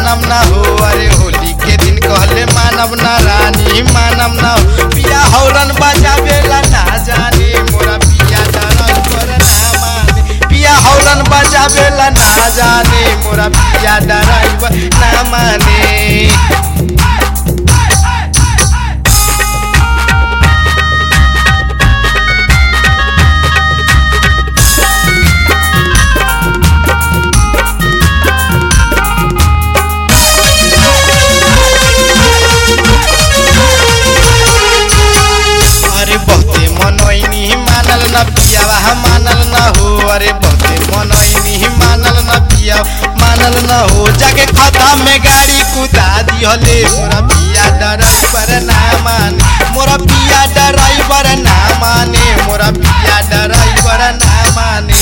मानव ना हो अरे होली के दिन कहले मानव ना रानी मानव ना हो पिया हौरन बजावेला ना जाने मोरा पिया ड्राइवर ना माने पिया हौरन बजावेला ना जाने मोरा पिया ड्राइवर ना माने अरे बहुते मनोइनी मानल न पियावा मानल न हो अरे बहुते मनोइनी मानल न पिया मानल न हो जाके खता में गाड़ी कुदा दिहले मोरा पिया ड्राइवर ना माने मोरा पिया ड्राइवर ना माने मोरा पिया ड्राइवर ना माने